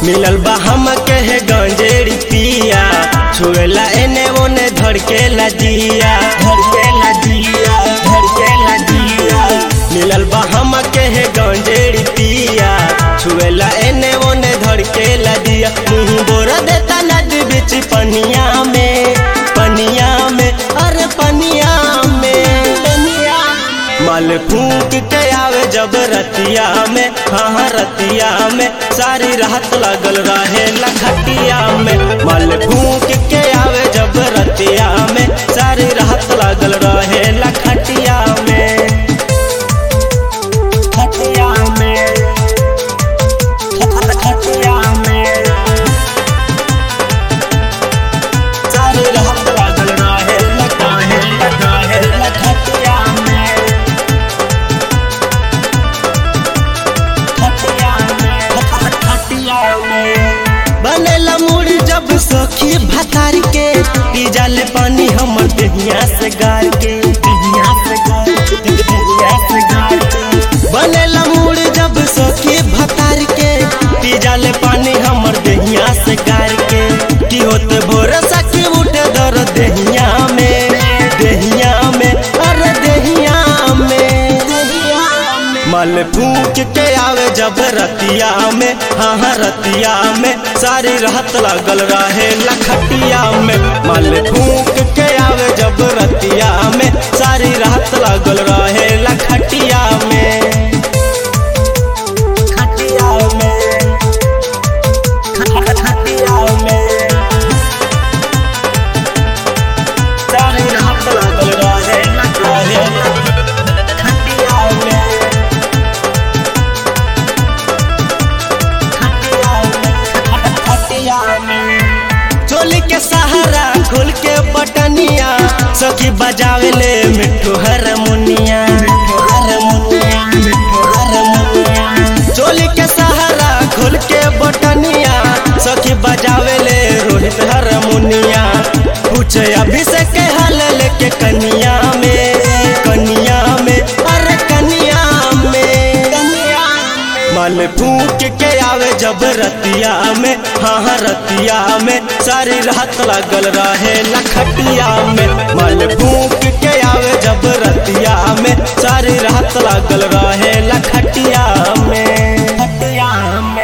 मिलल बा हम के है गंजेड़ी पिया छुएला एने ओने धड़केला जिया धड़केला जिया धड़केला जिया मिलल बा हम के है गंजेड़ी पिया छुएला एने ओने धड़केला जिया मुंह बोरा देता नदी बीच पनिया में पनिया में अरे पनिया में पनिया माल फूक के आवे जब रतिया में हाँ हाँ रतिया में सारी रात लागल रहे लखटिया में माल फूक के आवे जब रतिया में सारी रात लागल रहे लखटिया में खटिया में खटिया में सारी रात लागल रहे लखाहे लखाहे लखटिया में बनेला मुड़ी जब सखी भतार के पी जाले पानी हमर देहिया से गार के देहिया से गार के देहिया से गार के बनेला मुड़ी जब सखी भतार के पी जाले पानी हमर देहिया से गार के की होते भोर सखी उठे दर देहिया में देहिया में अरे देहिया में देहिया में मल फूक के आवे जब रतिया में हाँ हाँ रतिया में सारी रात लागल रहे लखटिया में मल फूक के आवे जब रतिया में सारी रात लागल रहे लखटिया में खटिया में खटिया में सारी रात लागल रहे रहे खटिया में चोली के सहारा खोल के बटनिया सखी बजावे ले मिठू हारमोनिया चोली के सहारा खोल के बटनिया सखी बजावे ले रोहित हारमोनिया पूछे अभिषेक के हाल लेके कनिया में कनिया में अरे कनिया में कनिया मल फूक के आवे जब रतिया में हाँ हाँ रतिया में सारी रात लागल रहे लखटिया में मल फूक के आवे जब रतिया में सारी रात लागल